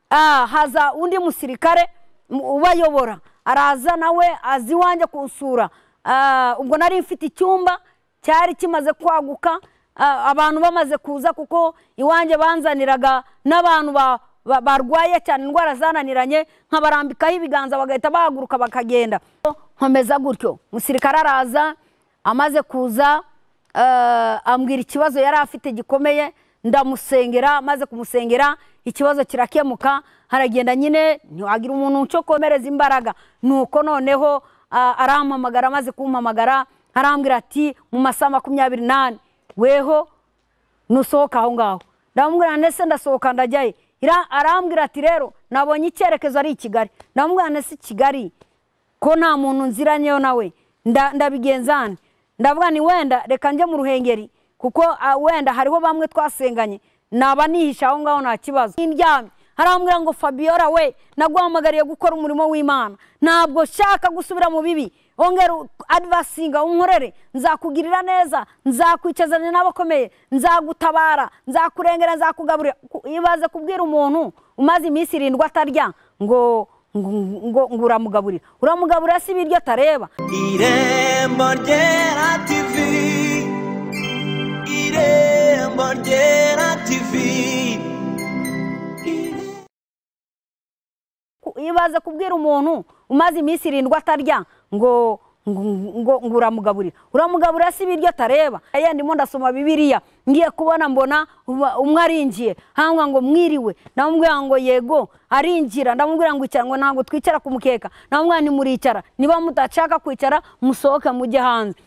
ah, haza undi musirikare mu- ubayobora araza nawe aza iwanjye kunsura Ah, ubwo nari mfite icyumba cyari kimaze kwaguka ah, abantu bamaze kuza kuko iwanjye banzaniraga n'abantu ba- ba- barwaye cyane indwara zananiranye nkabarambikaho ibiganza bagahita bahaguruka bakagenda nkomeza gutyo musirikare araza amaze kuza eh, ambwira ikibazo yari afite gikomeye ndamusengera maze kumusengera ikibazo kirakemuka haragenda nyine ntiwagira umuntu cyo komereza imbaraga nuko noneho ah, arampamagara amaze kumpamagara arambwira ati mu masaha makumyabiri n'ane weho nusohoka aho ngaho ndamubwira ndetse ndasohoka ndajyayo Ira- arambwira ati rero nabonye icyerekezo ari i kigali ndamubwira ndetse i kigali ko nta muntu nziranyeyo nawe nda- ndabigenza nte? ndavuga ni wenda reka njye mu ruhengeri kuko ah, wenda hariho bamwe twasenganye naba nihisha aho ngaho nta kibazo ndyamye harambwira ngo fabiora we naguhamagariye gukora umurimo w'imana ntabwo shaka gusubira mu bibi ongera u- advasinga unkorere nzakugirira neza nzakwicazanya n'abakomeye nzagutabara nzakurengera nzakugaburira Ku- ibaze kubwira umuntu umaze iminsi irindwi atarya ngo ngo ngo- ngo uramugaburira uramugaburira si ibiryo atareba irembo ryera tivi irembo ryera tivi Ku- ibaze kubwira umuntu umaze iminsi irindwi atarya ngo ngo ngo ngo uramugaburira uramugaburira si ibiryo atareba aya ndimo ndasoma bibiriya ngiye kubona mbona uba- umwe arinjiye hangwa ngo mwiriwe ndamubwira ngo yego arinjira ndamubwira ngo icara ngo ntabwo twicara ku mukeka ndamubwira ntimuricara niba mudashaka kwicara musohoke mujye hanze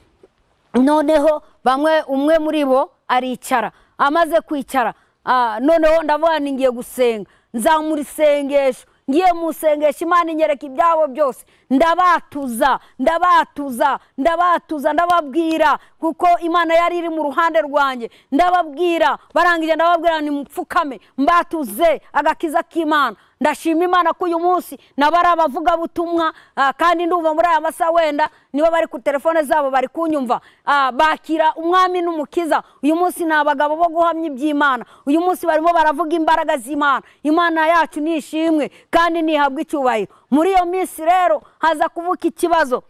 noneho bamwe umwe muri bo aricara amaze kwicara ah, noneho ndavuga ni ngiye gusenga nzamura isengesho ngiye mu isengesho imana inyereka ibyabo byose ndabatuza ndabatuza ndabatuza ndababwira kuko imana yari iri mu ruhande rwanjye ndababwira barangije ndababwira ni mupfukame mbatuze agakiza k'imana ndashima imana ko uyu munsi nabo ari abavugabutumwa ah, kandi ndumva muri aya masaha wenda nibo bari ku telefone zabo bari kunyumva Ah, bakira umwami n'umukiza uyu munsi ni abagabo bo guhamya iby'imana uyu munsi barimo baravuga imbaraga z'imana imana yacu ni ishimwe kandi ntihabwa icyubahiro muri iyo minsi rero haza kuvuka ikibazo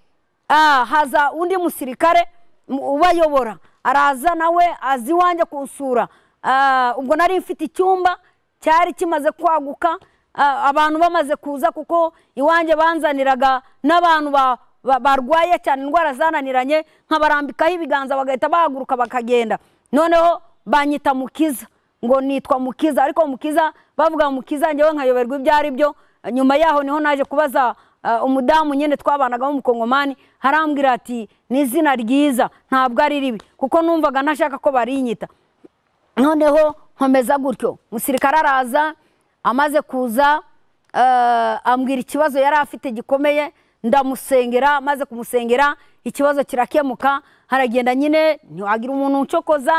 Ah, haza undi musirikare mu- ubayobora araza nawe aza iwanjye kunsura Ah, ubwo nari mfite icyumba cyari kimaze kwaguka ah, abantu bamaze kuza kuko iwanjye banzaniraga n'abantu ba- ba- barwaye cyane indwara zananiranye nkabarambikaho ibiganza bagahita bahaguruka bakagenda noneho banyita mukiza ngo nitwa mukiza ariko mukiza bavuga mukiza njyewe nkayoberwa ibyo ari byo nyuma yaho niho naje kubaza ah, umudamu nyine twabanagamo umukongomani harambwira ati ni izina ryiza ntabwo ari ribi kuko numvaga ntashaka ko barinyita noneho nkomeza gutyo musirikare araza amaze kuza eh, ambwira ikibazo yari afite gikomeye ndamusengera maze kumusengera ikibazo kirakemuka haragenda nyine ntiwagira umuntu uncokoza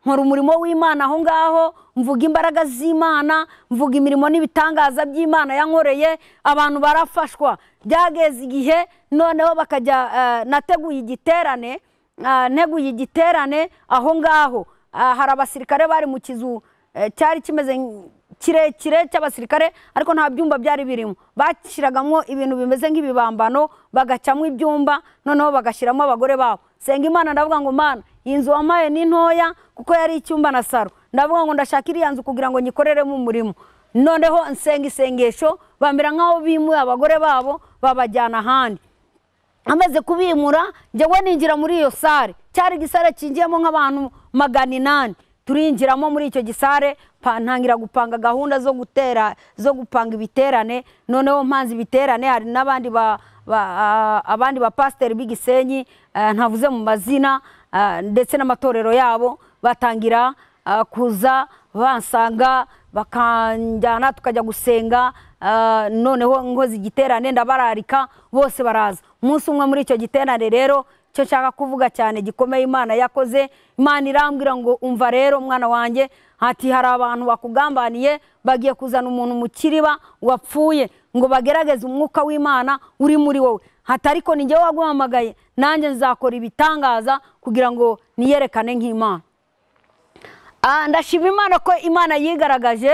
nkora umurimo w'imana aho ngaho mvuga imbaraga z'imana mvuga imirimo n'ibitangaza by'imana yankoreye abantu barafashwa byageze igihe noneho bakajya eh, nateguye igiterane ah, nteguye igiterane aho ngaho Ah, hari abasirikare bari mu kizu eh, cyari kimeze nk- kirekire cy'abasirikare ariko nta byumba byari birimo bashyiragamo ibintu bimeze nk'ibibambano bagacamo ibyumba noneho bagashyiramo abagore babo senga imana ndavuga ngo mana iyi nzu wampaye ni ntoya kuko yari icyumba na saro ndavuga ngo ndashaka iriya nzu kugira ngo nyikoreremo umurimo noneho nsenga isengesho bamera nk'aho bimuye abagore babo babajyana ahandi amaze kubimura njyewe ninjira muri iyo sare cyari igisare cyinjiyemo nk'abantu magana inani turinjiramo muri icyo gisare pa- ntangira gupanga gahunda zo gutera zo gupanga ibiterane noneho mpanze ibiterane hari n'abandi ba, ba, ah, abandi bapasiteri b'igisenyi ah, ntavuze mu mazina ah, ndetse n'amatorero yabo batangira ah, kuza bansanga bakanjyana tukajya gusenga ah, noneho nkoze igiterane ndabararika bose baraza umunsi umwe muri icyo giterane rero cyo nshaka kuvuga cyane gikomeye imana yakoze imana irambwira ngo umva rero mwana wanjye hati hari abantu bakugambaniye bagiye kuzana umuntu mu kiriba wapfuye ngo bagerageze umwuka w'imana uri muri wowe hati ariko ni njyewe waguhamagaye nanjye nzakora ibitangaza kugira ngo niyerekane nk'imana Ah, ndashima imana ko imana yigaragaje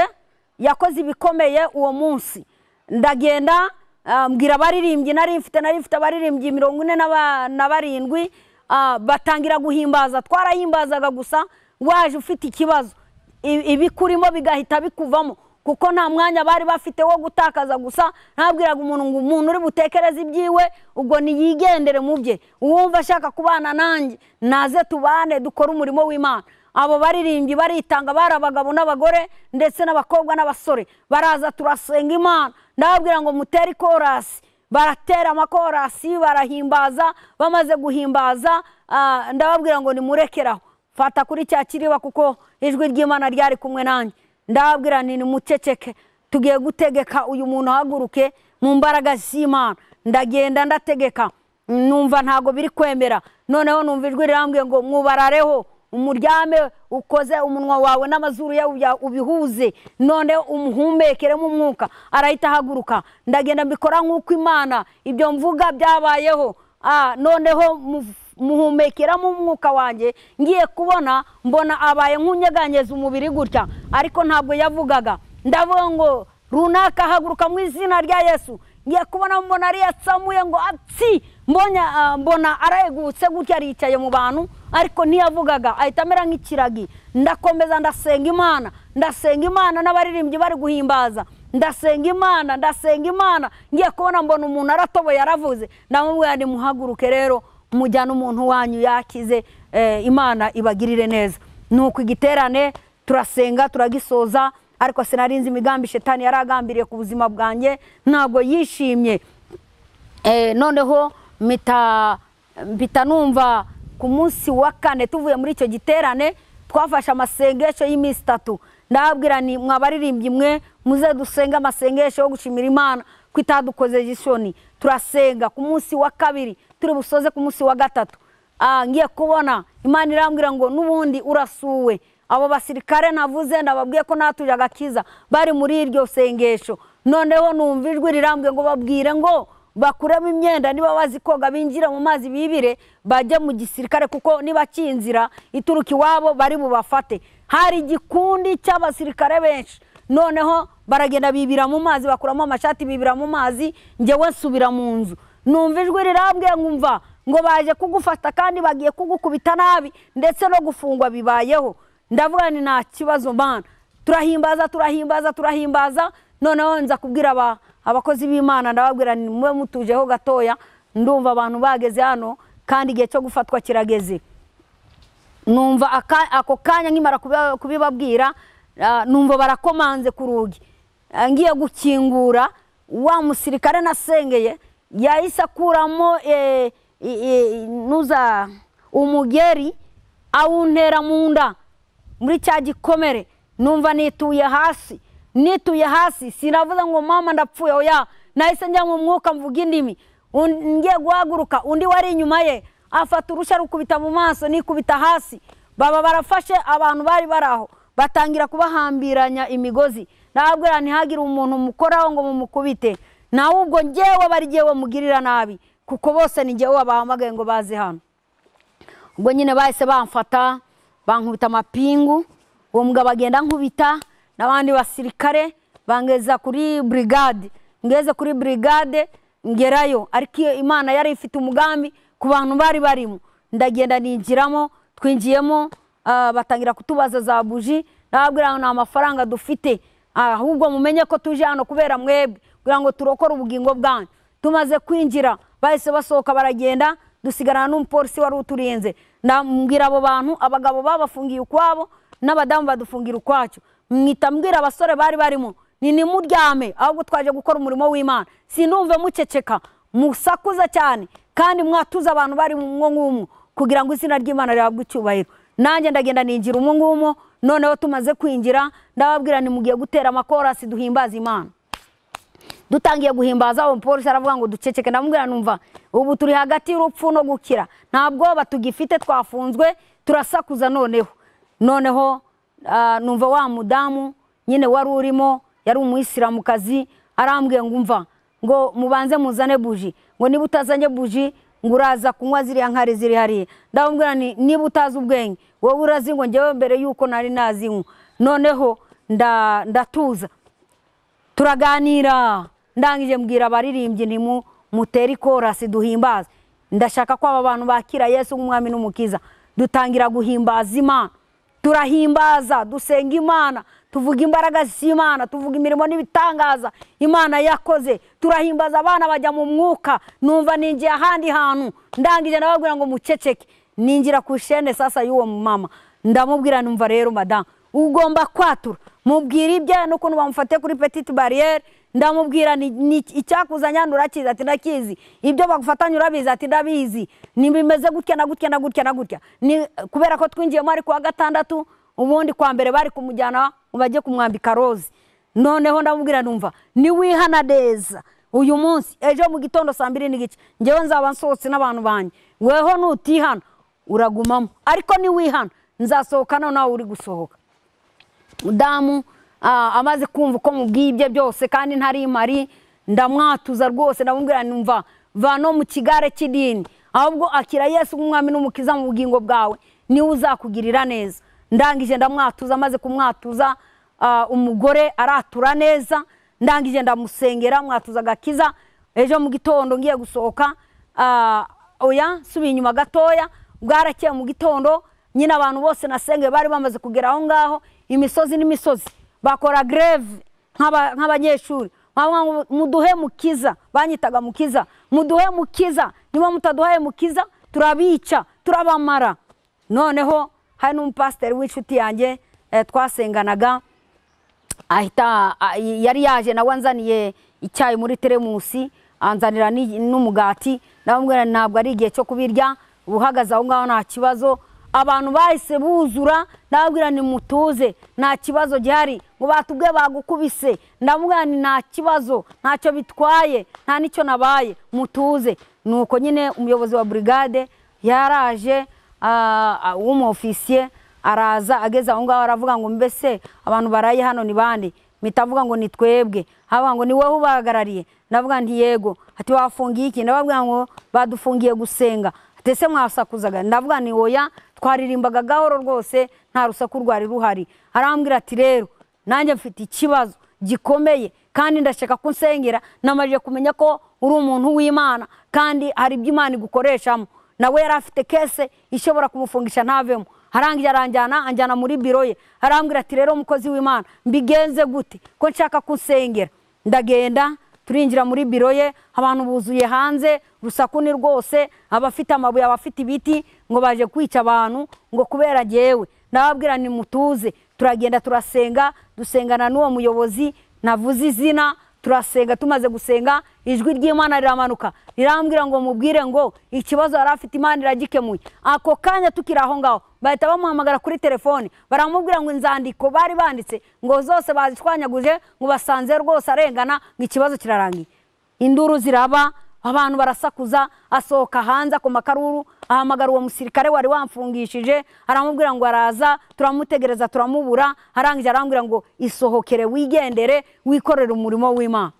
yakoze ibikomeye uwo munsi ndagenda ah, mbwira abaririmbyi nari mfite nari mfite abaririmbyi mirongo ine na ba- na barindwi ah, batangira guhimbaza twarahimbazaga gusa waje ufite ikibazo I- ibikurimo bigahita bikuvamo kuko nta mwanya bari bafite wo gutakaza gusa ntabwiraga umuntu ngo umuntu uri butekereze ibyiwe ubwo niyigendere mu bye uwumva ashaka kubana nanjye naze tubane dukore umurimo w'imana abo baririmbyi baritanga bari abagabo n'abagore ndetse n'abakobwa n'abasore baraza turasenga imana ndababwira ngo mutere ikorasi baratera amakorasi barahimbaza bamaze guhimbaza ah, ndababwira ngo nimurekeraho fata kuri cya kiriba kuko ijwi ry'imana ryari kumwe nanjye ndababwira nti nimuceceke tugiye gutegeka uyu muntu ahaguruke mu mbaraga z'imana ndagenda ndategeka numva ntago biri kwemera noneho numva ijwi rirambwiye ngo mwubarareho umuryame ukoze umunwa wawe n'amazuru yawe uya- ubihuze none umuhumekeremo umwuka arahita ahaguruka ndagenda mbikora nk'uko imana ibyo mvuga byabayeho Ah, noneho mu- muhumekeramo umwuka wanjye ngiye kubona mbona abaye nk'unyeganyeza umubiri gutya ariko ntabwo yavugaga ndavuga ngo runaka haguruka mu izina rya yesu ngiye kubona mbona ariyatsamuye ngo atsi mbonye ah, mbona aregutse gutya aricaye mu bantu ariko ntiyavugaga ahita amera nk'ikiragi ndakomeza ndasenga imana ndasenga imana n'abaririmbyi bari guhimbaza ndasenga imana ndasenga imana ngiye kubona mbona umuntu aratoboye yaravuze ndamubwira nti muhaguruke rero mujyane umuntu wanyu yakize eh, imana ibagirire neza nuko igiterane turasenga turagisoza ariko sinari nzi imigambi shetani yari agambiriye ku buzima bwanjye ntabwo yishimye Eh, noneho mpita mpita numva ku munsi wa kane tuvuye muri icyo giterane twafashe amasengesho y'iminsi itatu ndababwira ni mwabaririmbyi mwe muze dusenge amasengesho yo gushimira imana ko itadukoze isoni turasenga ku munsi wa kabiri turi busoze ku munsi wa gatatu Ah, ngiye kubona imana irambwira ngo n'ubundi urasuwe abo basirikare navuze ndababwiye ko natuje agakiza bari muri iryo sengesho noneho numva ijwi rirambwiye ngo babwire ngo bakuremo imyenda niba bazi koga binjire mu mazi bibire bajye mu gisirikare kuko nibakinzira ituruka iwabo bari bubafate hari igikundi cy'abasirikare benshi noneho baragenda bibira mu mazi bakuramo amashati bibira mu mazi njyewe nsubira mu nzu numva ijwi rirambwiye nkumva ngo baje kugufata kandi bagiye kugukubita nabi ndetse no gufungwa bibayeho ndavuga ni nta kibazo mana turahimbaza turahimbaza turahimbaza noneho nza kubwira aba- abakozi b'imana ndababwira ni mube mutujeho gatoya ndumva abantu bageze hano kandi igihe cyo gufatwa kirageze numva aka- ako kanya nkimara kubi- kubibabwira ah, numva barakomanze ku rugi Ah, ngiye gukingura wa musirikare nasengeye yahise akuramo eh, i- i- nuza umugeri awuntera mu nda muri cya gikomere numva nituye hasi nituye hasi sinavuze ngo mama ndapfuye oya nahise njya mu mwuka mvuga indimi Un- ngiye guhaguruka undi wari inyuma ye afata urushya rukubita mu maso nikubita hasi baba barafashe abantu bari bari aho batangira kubahambiranya imigozi nababwira ntihagire umuntu mukoraho ngo mumukubite nawe ubwo ngewe bari ngewe mugirira nabi kuko bose ni ngewe bahamagaye ngo baze hano ubwo nyine bahise bamfata bankubita amapingu uwo mugabo agenda ankubita n'abandi basirikare bangeza kuri burigade ngeze kuri burigade ngerayo ariko iyo imana yari ifite umugambi ku bantu bari barimo ndagenda ninjiramo twinjiyemo ah, batangira kutubaza za buji ndababwira ngo nta mafaranga dufite ahubwo mumenye ko tuje hano kubera mwebwe kugira ngo turokore ubugingo bwanyu tumaze kwinjira bahise basohoka baragenda dusigarana n'umupolisi wari uturinze ndambwira abo bantu abagabo babafungiye ukwabo n'abadamu badufungira ukwacyo mwita mbwira abasore bari barimo ni nimuryame ahubwo twaje gukora umurimo w'imana sindumve muceceka musakuza cyane kandi mwatuza abantu bari mu mwo ngumwo kugira ngo izina ry'imana rihabwe icyubahiro nanjye ndagenda ninjira umwo ngumwo noneho tumaze kwinjira ndababwira ni mugiye gutera amakorasi duhimbaza imana dutangiye guhimbaza uwo mupolisi aravuga ngo duceceke ndamubwira numva ubu turi hagati y'urupfu no gukira nta bwoba tugifite twafunzwe turasakuza noneho noneho ah, numva wa mudamu nyine wari urimo yari umuyisilamukazi arambwiye ngo umva ngo mubanze muzane buji ngo niba utazanye buji ngo uraza kunywa ziriya nkari ziri hariya ndamubwira nti niba utazi ubwenge wowe urazinywa ngewe mbere y'uko nari nazinywa noneho nda- ndatuza turaganira ndangije mbwira abaririmbyi ntimu mutere ikorasi duhimbaze ndashaka ko aba bantu bakira yesu nk'umwami n'umukiza dutangira guhimbaza imana turahimbaza dusenga imana tuvuga imbaraga z'imana tuvuga imirimo n'ibitangaza imana yakoze turahimbaza abana bajya mu mwuka numva ninjiye ahandi hantu ndangije nababwira ngo muceceke ninjira ku ishene sasa y'uwo mama ndamubwira numva rero madamu ugomba kwatura mubwira ibye n'ukuntu bamufatiye kuri petite bariyeri ndamubwira ni- ni- icyakuzanya nturakizi ati ndakizi ibyo bagufatanya urabizi ati ndabizi ni bimeze gutya na gutya na gutya na gutya Ni- kubera ko twinjiyemo ari kuwa gatandatu ubundi kwa mbere bari kumujyana bajye kumwambika roze noneho ndamubwira numva niwihana neza uyu munsi ejo mu gitondo saa mbiri n'igice ngewe nzaba nsohotse n'abantu banjye weho nutihana uragumamo ariko niwihana nzasohokana nawe uri gusohoka mudamu ah, amaze kumva uko mubwiye ibye byose kandi ntari mari ndamwatuza rwose ndamubwira numva vano mu kigare cy'idini ahubwo akira yesu nk'umwami n'umukiza mu bugingo bwawe niwe uzakugirira neza ndangije ndamwatuza amaze kumwatuza ah, umugore aratura neza ndangije ndamusengera mwatuza agakiza ejo mu gitondo ngiye gusohoka ah, oya subiye inyuma gatoya bwarakeye mu gitondo nyine abantu bose nasengeye bari bamaze kugera aho ngaho imisozi n'imisozi bakora greve nk'aba- nk'abanyeshuri Bavuga ngo muduhe mukiza banyitaga mukiza muduhe mukiza niba mutaduhaye mukiza turabica turabamara noneho hari n'umupasiteri w'inshuti yanjye eh, twasenganaga ahita a- yari yaje nawe anzaniye icyayi muri teremusi anzanira ni- n'umugati ndamubwira ntabwo ari igihe cyo kubirya uhagaze aho ngaho nta kibazo abantu bahise buzura ndababwira ni mutuze nta kibazo gihari ngo batubwe bagukubise ndamubwira ni nta kibazo ntacyo bitwaye nta n'icyo nabaye mutuze nuko nyine umuyobozi wa burigade yaraje ah, ah, w'umwofisiye araza ageze aho ngaho aravuga ngo mbese abantu baraye hano ni bande mpita avuga ngo ni twebwe avuga ngo ni wowe ubahagarariye ndavuga nti yego ati wafungiye iki ndavuga ngo badufungiye gusenga ati ese mwasakuzaga ndavuga ni oya twaririmbaga gahoro rwose nta rusaku rwari ruhari arambwira ati rero nanjye mfite ikibazo gikomeye kandi ndashaka ko unsengera namaze kumenya ko uri umuntu w'imana kandi hari ibyo imana igukoreshamo nawe yari afite kese ishobora kumufungisha ntavemo harangiye aranjyana anjyana muri biro ye arambwira ati rero umukozi w'imana mbigenze gute ko nshaka kunsengera ndagenda turinjira muri biro ye abantu buzuye hanze rusaku ni rwose abafite amabuye abafite ibiti ngo baje kwica abantu ngo kubera jyewe ndababwira ni mutuze turagenda turasenga dusengana n'uwo muyobozi navuze izina turasenga tumaze gusenga ijwi ry'imana riramanuka rirambwira ngo mubwire ngo ikibazo yari afite imana iragikemuye ako kanya tukiri aho ngaho bahita bamuhamagara kuri telefoni baramubwira ngo inzandiko bari banditse ngo zose bazishwanyaguje ngo basanze rwose arengana ngo ikibazo kirarangiye induru ziraba abantu barasakuza asohoka hanze akoma akaruru ahamagara uwo musirikare wari wamfungishije aramubwira ngo araza turamutegereza turamubura arangije arambwira ngo isohokere wigendere wikorere umurimo w'imana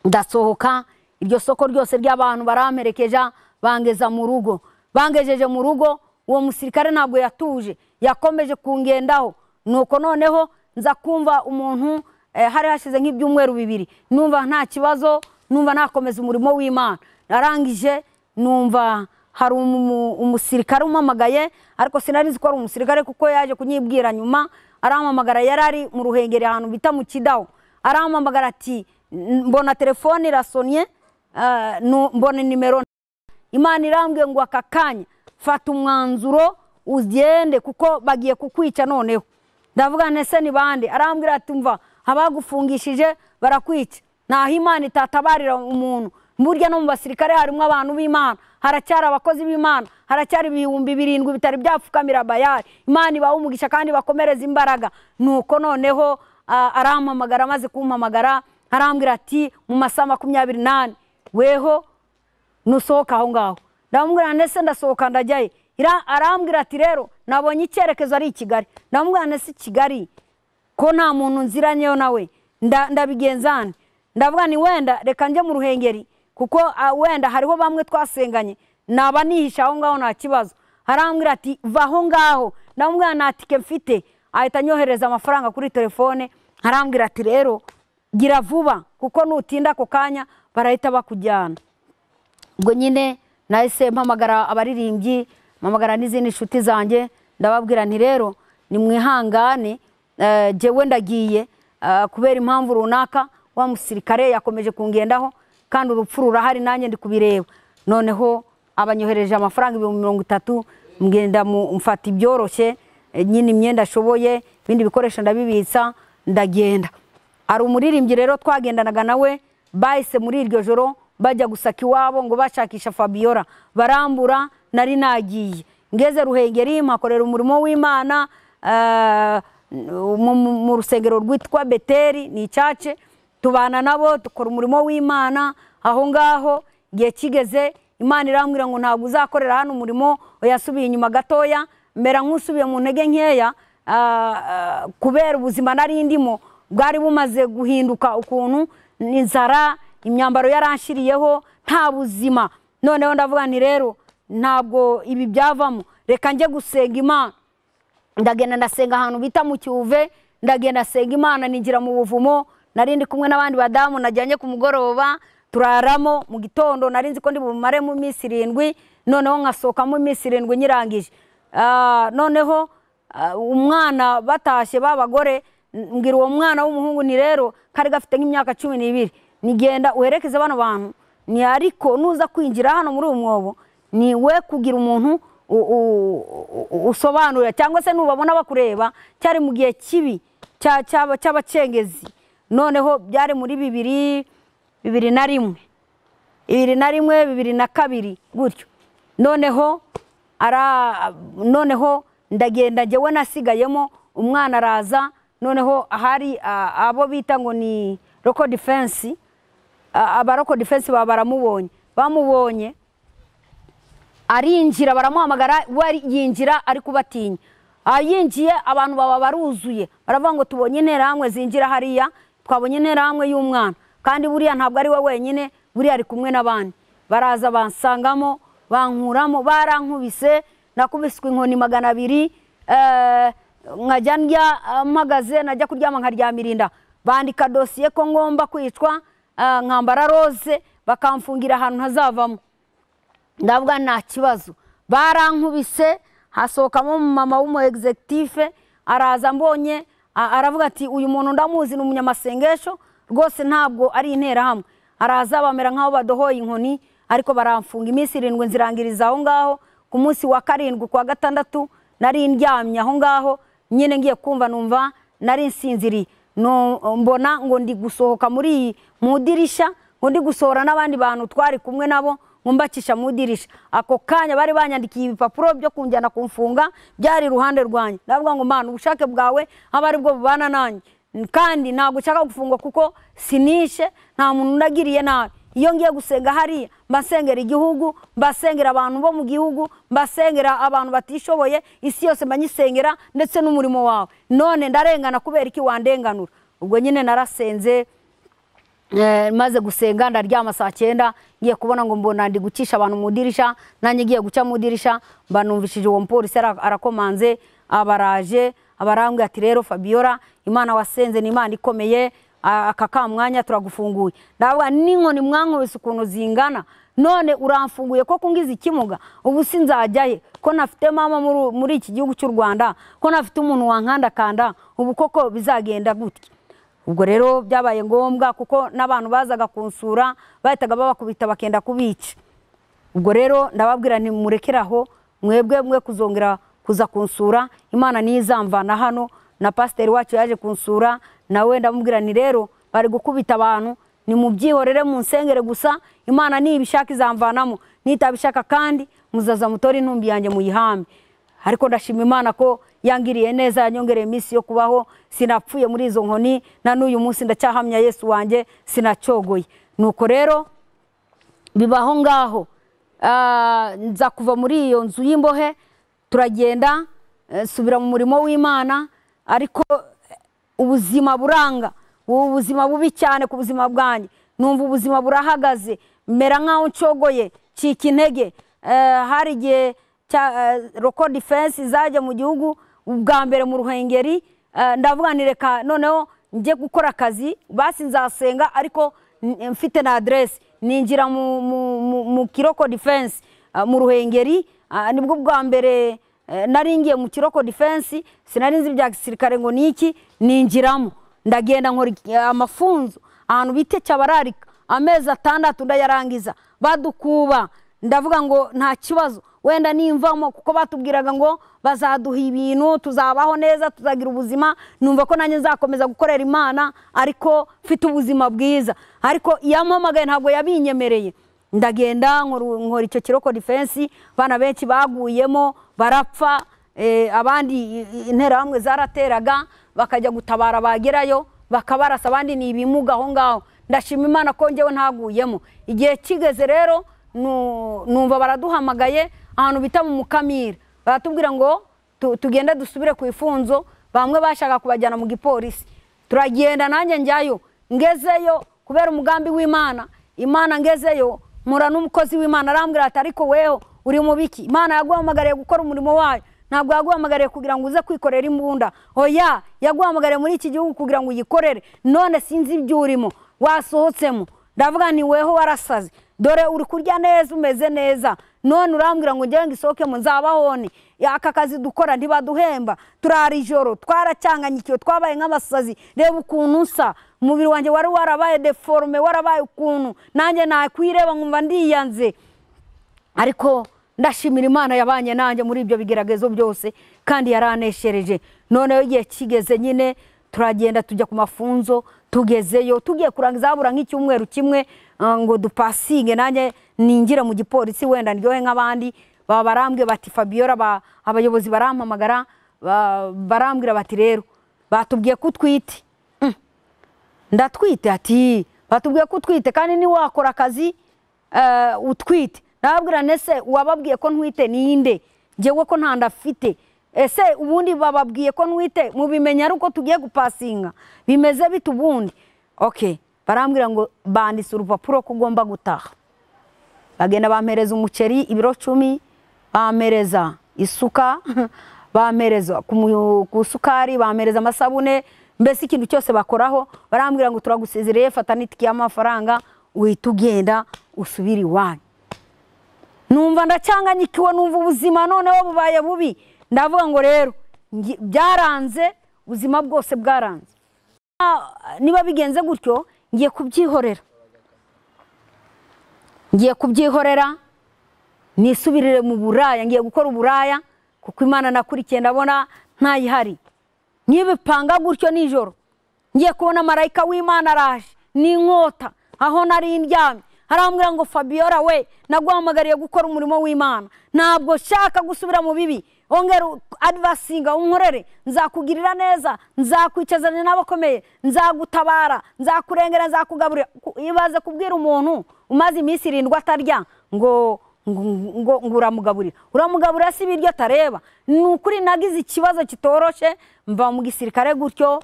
ndasohoka iryo soko ryose ry'abantu baramperekeja bangeza mu rugo bangejeje mu rugo uwo musirikare ntabwo yatuje yakomeje kungendaho nuko noneho nza kumva umuntu eh, hari hashize nk'ibyumweru bibiri numva nta kibazo numva nakomeza umurimo w'imana narangije numva hari umu- umusirikare umamagaye ariko sinari nzi ko ari umusirikare kuko yaje kunyibwira nyuma arampamagara yari ari mu ruhengeri ahantu bita mu kidaho arampamagara ati "N- mbona telefone irasonye ah, nu- mbona nimero imana irambwiye ngo aka kanya fata umwanzuro ugende kuko bagiye kukwica noneho ndavuga nti ese ni bande arambwira ati mva abagufungishije barakwica naho imana itatabarira umuntu burya no mu basirikare harimo abantu b'imana haracyari abakozi b'imana haracyari ibihumbi birindwi bitari byapfukamira bayari imana ibaha umugisha kandi bakomereza imbaraga nuko noneho ah, arampamagara amaze kumpamagara arambwira ati mu masaha makumyabiri n'ane weho nusohoka aho ngaho ndamubwira ndetse ndasohoka ndajyayo Ira- arambwira ati rero nabonye icyerekezo ari i kigali ndamubwira ndetse i kigali ko nta muntu nziranyeyo nawe nda- ndabigenza nte? ndavuga ni wenda reka njye mu ruhengeri kuko ah, wenda hariho bamwe twasenganye naba nihisha aho ngaho nta kibazo arambwira ati va aho ngaho ndamubwira nta tike mfite ahita anyohereza amafaranga kuri telefone arambwira ati rero gira vuba kuko nutinda ako kanya barahita bakujyana ubwo nyine nahise mpamagara abaririmbyi mpamagara n'izindi nshuti zanjye ndababwira nti rero ni mwihangane eh, jyewe ndagiye eh, kubera impamvu runaka wa musirikare yakomeje kungendaho kandi urupfu rurahari nanjye ndi kubireba noneho abanyohereje amafaranga ibihumbi mirongo itatu mgenda mu- mfata ibyoroshye eh, nyine imyenda ashoboye ibindi bikoresho ndabibitsa ndagenda hari umuririmbyi rero twagendanaga nawe bahise muri iryo joro bajya gusaka iwabo ngo bashakisha fabiola barambura nari nagiye ngeze ruhengeri mpakorera umurimo w'imana eh, mu- mu- mu rusengero rwitwa beteri ni icyace tubana nabo dukora umurimo w'imana aho ngaho igihe kigeze imana irambwira ngo ntabwo uzakorera hano umurimo yasubiye inyuma gatoya mbera nk'usubiye mu ntege nkeya ah, ah, kubera ubuzima nari ndimo bwari bumaze guhinduka ukuntu inzara imyambaro yaranshiriyeho nta buzima noneho ndavuga nti rero ntabwo ibi byavamo reka njye gusenga imana ndagenda ndasenga ahantu bita mu cyuve ndagenda nsenga imana nigira mu buvumo nari ndi kumwe n'abandi badamu najyanye ku mugoroba turaramo mu gitondo nari nzi ko ndi bumare mu minsi irindwi noneho nkasohokamo iminsi irindwi nyirangije Ah, noneho ah, umwana batashye b'abagore n- mbwira uwo mwana w'umuhungu ni rero kari gafite nk'imyaka cumi n'ibiri nigenda uherekeze bano bantu ni ariko nuza kwinjira hano muri uyu mwobo ni we kugira umuntu u- u- u- usobanurira cyangwa se nubabona bakureba cyari mu gihe kibi cya- cy'aba- cy'abacengezi noneho byari muri bibiri bibiri na rimwe bibiri na rimwe bibiri na kabiri gutyo noneho ara noneho ndagenda njyewe nasigayemo umwana araza noneho hari ah, abo bita ngo ni roko defense abaroko defense baba baramubonye bamubonye arinjira baramuhamagara we ari- yinjira ari kubatinya yinjiye abantu baba baruzuye baravuga ngo tubonye interahamwe zinjira hariya twabonye interahamwe y'umwana kandi buriya ntabwo ari we wenyine buriya ari kumwe n'abandi baraza bansangamo bankuramo barankubise nakubiswe inkoni magana abiri eh, nkajya ndya eh, mpagaze najya kuryama nkaryamira inda bandika dosiye ko ngomba kwicwa eh, nkambara rose bakamfungira ahantu ntazavamo ndavuga nta kibazo barankubise hasohokamo umumama w'umu egizegitife araza mbonye a- aravuga ati uyu muntu ndamuzi ni umunyamasengesho rwose ntabwo ari interahamwe araza bamera nk'aho badohoye inkoni ariko baramfunga iminsi irindwi nzirangiriza aho ngaho ku munsi wa karindwi ku wa gatandatu nari ndyamye aho ngaho nyine ngiye kumva numva nari nsinziriye No- mbona ngo ndi gusohoka muri iyi mu idirishya ngo ndi gusohora n'abandi bantu twari kumwe nabo ngo mbakisha mu idirishya ako kanya bari banyandikiye ibipapuro byo kunjyana kumfunga byari iruhande rwanjye ndavuga ngo mana ubushake bwawe aba ari bwo bubana nanjye kandi ntabwo ushaka gufungwa kuko sinishe nta muntu unagiriye nabi iyo ngiye gusenga hariya mbasengera igihugu mbasengera abantu bo mu gihugu mbasengera abantu batishoboye isi yose mbanyisengera ndetse n'umurimo wawe none ndarengana kubera iki wandenganura ubwo nyine narasenze Eh, maze gusenga ndaryama saa cyenda ngiye kubona ngo mbona ndi gucisha abantu mu idirishya nanjye ngiye guca mu idirishya mba numvishije uwo mupolisi ara- arakomanze abaraje abarambwira ati rero fabiola imana wasenze ni imana ikomeye a- aka ka mwanya turagufunguye ndavuga n'inkoni mwankubise ukuntu zingana none uramfunguye ko kungiza ikimuga ubu sinzajyahe ko nafite mama muri- muri iki gihugu cy'u rwanda ko nafite umuntu wankandakanda ubu koko bizagenda gutya ubwo rero byabaye ngombwa kuko n'abantu bazaga kunsura bahitaga babakubita bakenda kubica ubwo rero ndababwira nti murekere aho mwebwe mwe kuzongera kuza kunsura imana niyo izamvana hano na pasiteri wacu yaje kunsura nawe ndamubwira nti rero bari gukubita abantu ni mubyihorere munsengere gusa imana nibishaka izamvanamo nitabishaka kandi muzaza mutore intumbi yanjye muyihambe ariko ndashima imana ko yangiriye neza yanyongereye iminsi yo kubaho sinapfuye muri izo nkoni na n'uyu munsi ndacyahamya yesu wanjye sinacyogoye nuko rero bibaho ngaho Ah, nza kuva muri iyo nzu y'imbohe turagenda eh, nsubira mu murimo w'imana ariko eh, ubuzima buranga ubu buzima bubi cyane ku buzima bwanjye numva ubuzima burahagaze mera nk'aho ncogoye cika intege Eh, hari igihe cya roko defense zajya mu gihugu ubwa mbere mu ruhengeri eh, ndavuga nti reka noneho njye gukora akazi basi nzasenga ariko n- mfite na aderesi ninjira mu- mu- mu- mu kiroko defense ah, mu ruhengeri ah, nibwo bwa mbere eh, nari ngiye mu kiroko defense sinari nzi ibya gisirikare ngo niki ninjiramo ndagenda nkora iki- amafunzo ahantu bita cyabararika amezi atandatu ndayarangiza badukuba ndavuga ngo nta kibazo wenda nimvamo kuko batubwiraga ngo bazaduha ibintu tuzabaho neza tuzagira ubuzima numva ko nanjye nzakomeza gukorera imana ariko mfite ubuzima bwiza ariko yampamagaye ntabwo yabinyemereye ndagenda nkora- nkora icyo kiroko defense abana benshi baguyemo barapfa eh, abandi i- i- interahamwe zarateraga bakajya gutabara bagerayo bakabarasa abandi ni ibimuga aho ngaho ndashima imana ko njyewe ntaguyemo igihe kigeze rero nu- numva baraduhamagaye ahantu bita mu mukamira baratubwira ngo tu- tugende dusubire ku ifunzo bamwe bashaka kubajyana mu gipolisi turagenda nanjye njyayo ngezeyo kubera umugambi w'imana imana ngezeyo mpura n'umukozi w'imana arambwira ati ariko weho uri mu biki imana yaguhamagariye gukora umurimo wayo ntabwo yaguhamagariye kugira ngo uze kwikorera imbunda oya yaguhamagariye muri iki gihugu kugira ngo uyikorere none sinzi ibyo urimo wasohotsemo ndavuga nti weho warasaze dore uri kurya neza umeze neza none urambwira ngo njyewe ngo isohokemo nzabahone aka kazi dukora ntibaduhemba turara ijoro twaracyanganyikiwe twabaye nk'abasazi reba ukuntu nsa umubiri wanjye wari warabaye deforume warabaye ukuntu nanjye nakwireba nkumva ndiyanze ariko ndashimira imana yabanye nanjye muri ibyo bigeragezo byose kandi yaraneshereje noneho igihe kigeze nyine turagenda tujya ku mafunzo tugezeyo tugiye kurangiza habura nk'icyumweru kimwe ah, ngo dupasinge nanjye ninjire mu gipolisi wenda ndyohe nk'abandi baba barambwiye bati fabiora ba- abayobozi barampamagara ba- barambwira bati rero batubwiye ko utwite Mm. ndatwite ati batubwiye ko utwite kandi niwakora akazi eh, utwite nababwira nese uwababwiye ko ntwite ninde ngewe ko nta nda afite ese ubundi bababwiye ko ntwite mubimenya ari uko tugiye gupasinga bimeze bite ubundi ok barambwira ngo banditse urupapuro ko ugomba gutaha bagenda bampereza umuceri ibiro cumi bampereza isuka bampereza ku mu- ku sukari bampereza amasabune mbese ikintu cyose bakoraho barambwira ngo turagusezereye fata n'itike y'amafaranga uhita ugenda usubire iwanyu numva ndacyanganyikiwe numva ubuzima noneho bubaye bubi ndavuga ngo rero ngi- byaranze ubuzima bwose bwaranze Ah, niba bigenze gutyo ngiye kubyihorera ngiye kubyihorera nisubirire mu buraya ngiye gukora uburaya kuko imana nakurikiye ndabona ntayihari nkibipanga gutyo nijoro ngiye kubona marayika w'imana araje n'inkota aho nari ndyamye arambwira ngo fabiora we naguhamagariye gukora umurimo w'imana ntabwo nshaka gusubira mu bibi ongera u- adivasinga unkorere nzakugirira neza nzakwicazanya n'abakomeye nzagutabara nzakurengera nzakugaburira Ku- ibaze kubwira umuntu umaze iminsi irindwi atarya ngo ngo ngo ngo uramugaburira uramugaburira si ibiryo atareba ni ukuri nagize ikibazo kitoroshe mva mu gisirikare gutyo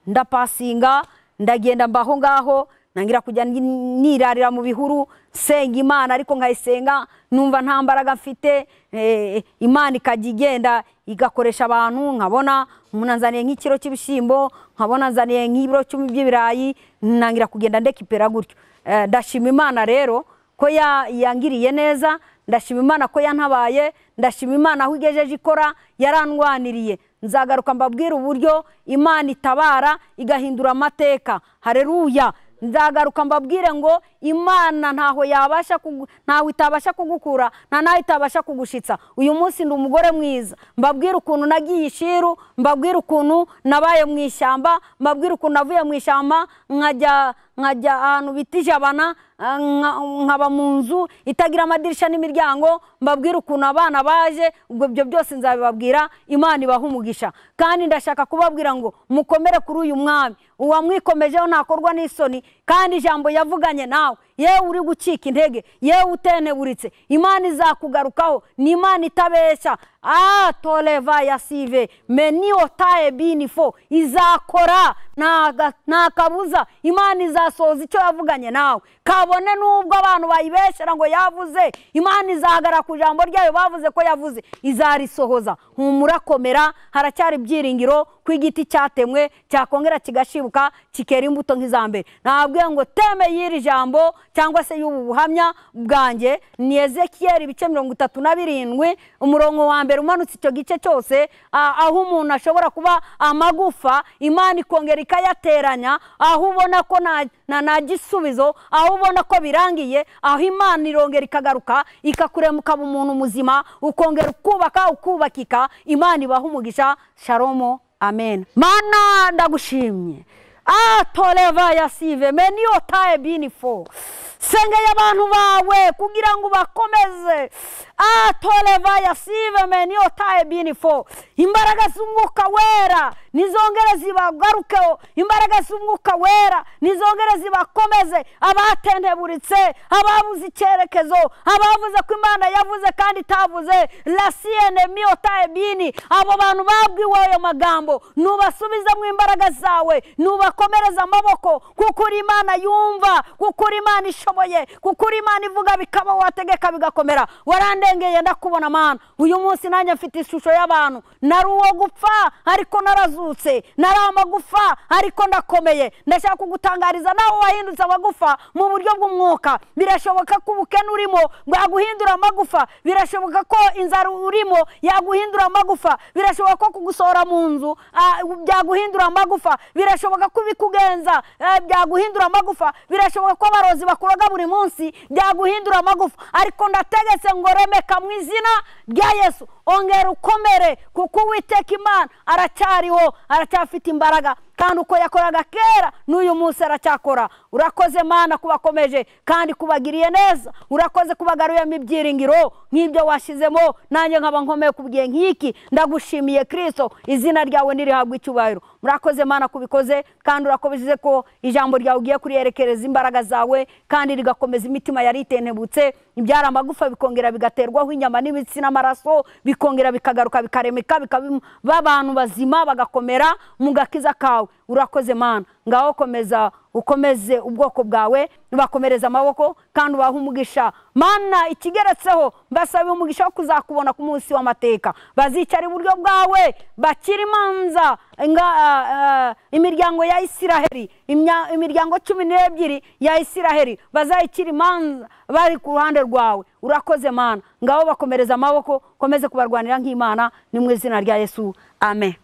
ndapasinga ndagenda mba aho ngaho ntangira kujya ni- nirarira mu bihuru nsenga imana ariko nkayisenga numva nta mbaraga mfite eh, imana ikajya igenda igakoresha abantu nkabona umuntu anzaniye nk'ikiro cy'ibishyimbo nkabona anzaniye nk'ibiro cumi by'ibirayi ntangira kugenda ndekipera gutyo Eh, ndashima imana rero ko ya- yangiriye neza ndashima imana ko yantabaye ndashima imana aho igejeje ikora yarandwaniriye nzagaruka mbabwire uburyo imana itabara igahindura amateka hareruya nzagaruka mbabwire ngo imana ntaho yabasha kugu- ntaho itabasha kugukura nta naho itabasha kugushitsa uyu munsi ndi umugore mwiza mbabwire ukuntu nagiye ishiru mbabwire ukuntu nabaye mu ishyamba mbabwire ukuntu navuye mu ishyamba nkajya nkajya ahantu bita ijabana ah, nka- nkaba mu nzu itagira amadirishya n'imiryango mbabwire ukuntu abana baje ubwo ibyo byose nzabibabwira imana ibaha umugisha kandi ndashaka kubabwira ngo mukomere kuri uyu mwami uwamwikomejeho ntakorwa n'isoni kandi ijambo yavuganye nawe yewe uri gucika intege yewe uteneburitse imana izakugarukaho ni imana itabeshya ah toreva ya sive meniyo taye bini fo izakora ntaga- nta kabuza imana izasohoza icyo yavuganye nawe kabone n'ubwo abantu bayibeshyera ngo yavuze imana izahagara ku ijambo ryayo bavuze ko yavuze izarisohoza humurakomera haracyari ibyiringiro ko igiti cyatemwe cyakongera kigashibuka kikera imbuto nk'iza mbere nabwiye ngo teme y'iri jambo cyangwa se y'ubu buhamya bwanjye ni ezekiyeri ibice mirongo itatu na birindwi umurongo wa mbere umanutse icyo gice cyose a- aho umuntu ashobora kuba amagufa imana ikongera ikayateranya aho ubona ko nta na- nta gisubizo aho ubona ko birangiye aho imana irongera ikagaruka ikakurema ukaba umuntu muzima ukongera ukubaka ukubakika imana ibaha umugisha sharomo amen mana ndagushimye Ah, toreva ya sive meniyo taye bini fo sengeye abantu bawe kugira ngo ubakomeze Ah, toreva ya sive meniyo taye bini fo imbaraga z'umwuka wera nizongere zibagarukeho imbaraga z'umwuka wera nizongere zibakomeze abatenteburitse ababuze icyerekezo abavuze ko imana yavuze kandi itavuze rasiyene miyo taye bini abo bantu babwiwe ayo magambo nubasubizemo imbaraga zawe nubakomereza amaboko kuko uri imana yumva kuko uri imana ishoboye kuko uri imana ivuga bikaba wategeka bigakomera warandengeye ndakubona mana uyu munsi nanjye mfite ishusho y'abantu nari uwo gupfa ariko narazutse nari amagufa ariko ndakomeye ndashaka kugutangariza nawe wahindutse amagufa mu buryo bw'umwuka birashoboka ko ubukene urimo bwaguhindura amagufa birashoboka ko inzara urimo yaguhindura amagufa birashoboka ko kugusohora mu nzu ah, byaguhindura amagufa birashoboka ko ibikugenza eh, byaguhindura amagufa birashoboka ko abarozi bakuroga buri munsi byaguhindura amagufa ariko ndategetse ngo remeka mu izina rya yesu ongera ukomere kuko uwiteka imana aracyariho aracyafite imbaraga kandi uko yakoraga kera n'uyu munsi aracyakora urakoze mana kubakomeje kandi kubagiriye neza urakoze kubagaruyemo ibyiringiro nk'ibyo washizemo nanjye nkaba nkomeye ku gihe nk'iki ndagushimiye kirisito izina ryawe ntirihabwe icyubahiro murakoze mana kubikoze kandi urakomeje ko ijambo ryawe ugiye kuriyerekereza imbaraga zawe kandi rigakomeza imitima yari itenebutse ibyari amagufa bikongera bigaterwaho inyama n'imitsi n'amaraso bikongera bikagaruka bikaremeka bikaba abantu bazima bagakomera mu gakiza kawe urakoze mana ngaho komeza ukomeze ubwoko bwawe bakomereza amaboko kandi ubahe umugisha mana ikigeretseho mbasaba umugisha wo kuzakubona ku munsi w'amateka bazicara iburyo bwawe bakira imanza nga- ah, ah, imiryango ya isiraheli imya- imiryango cumi n'ebyiri ya isiraheli bazayikira imanza bari ku ruhande rwawe urakoze mana ngaho bakomereza amaboko komeze kubarwanira nk'imana ni mu izina rya yesu amen